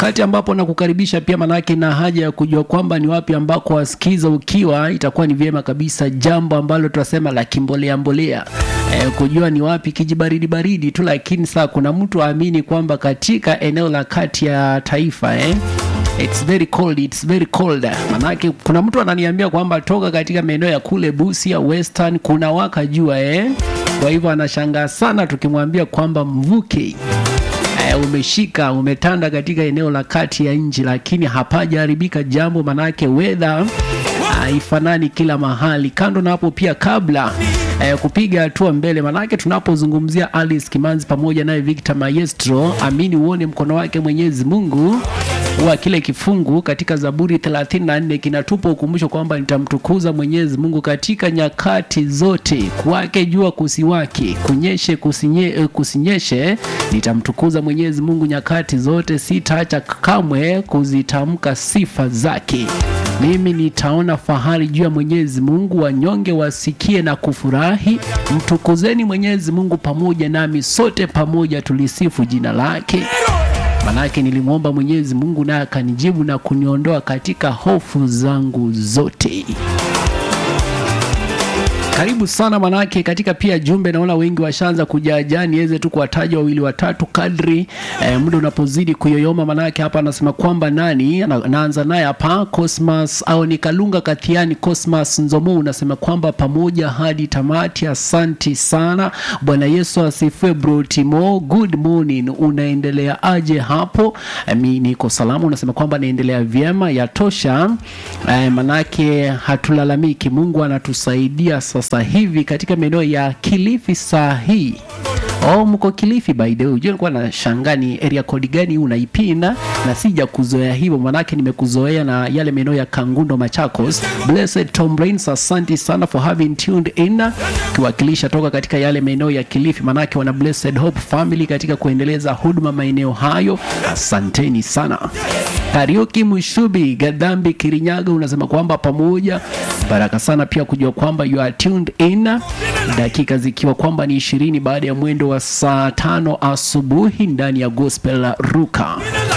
wakati ambapo nakukaribisha pia, manake na haja ya kujua kwamba ni wapi ambako wasikiza ukiwa, itakuwa ni vyema kabisa, jambo ambalo tunasema la kimbolea mbolea eh, kujua ni wapi kijibaridi baridi tu, lakini saa kuna mtu aamini kwamba katika eneo la kati ya taifa eh, It's very cold, it's very cold. Manake kuna mtu ananiambia kwamba toka katika maeneo ya kule Busia Western kuna waka jua eh. Kwa hivyo anashangaa sana tukimwambia kwamba mvuke eh, umeshika umetanda katika eneo la kati ya nchi, lakini hapajaharibika jambo, manake weather haifanani kila mahali. Kando na hapo pia, kabla eh, kupiga hatua mbele, manake tunapozungumzia Alice Kimanzi pamoja naye Victor Maestro, amini uone mkono wake Mwenyezi Mungu wa kile kifungu katika Zaburi 34 kinatupa ukumbusho kwamba nitamtukuza Mwenyezi Mungu katika nyakati zote, kuwake jua kusiwake, kunyeshe kusinye, kusinyeshe, nitamtukuza Mwenyezi Mungu nyakati zote, sitaacha kamwe kuzitamka sifa zake. Mimi nitaona fahari juu ya Mwenyezi Mungu, wanyonge wasikie na kufurahi. Mtukuzeni Mwenyezi Mungu pamoja nami, sote pamoja tulisifu jina lake. Manake nilimwomba Mwenyezi Mungu naye akanijibu na kuniondoa katika hofu zangu zote. Karibu sana manake, katika pia jumbe naona wengi washaanza kujaajaa, niweze tu kuwataja wawili watatu kadri eh, muda unapozidi kuyoyoma. Manake hapa anasema kwamba nani na, naanza naye hapa Cosmas au ni Kalunga Kathiani Cosmas Nzomo, unasema kwamba pamoja hadi tamati. Asanti sana, Bwana Yesu asifiwe. Bro Timo, good morning, unaendelea aje hapo? Eh, mi niko salama, unasema kwamba naendelea vyema, yatosha. Eh, manake hatulalamiki, Mungu anatusaidia sasa hivi katika maeneo ya Kilifi saa hii. Oh, mko Kilifi by the way. Unajua nilikuwa nashangaa ni area code gani unaipina na sija kuzoea hivyo, manake nimekuzoea na yale maeneo ya Kangundo Machakos. Blessed Tom Brains, asante sana for having tuned in, kiwakilisha toka katika yale maeneo ya Kilifi, manake wana Blessed Hope family katika kuendeleza huduma maeneo hayo. Asanteni sana. Kariuki Mushubi Gadhambi Kirinyaga unasema kwamba pamoja baraka sana pia kujua kwamba you are tuned in, dakika zikiwa kwamba ni ishirini baada ya mwendo wa saa tano asubuhi ndani ya Gospel Ruka.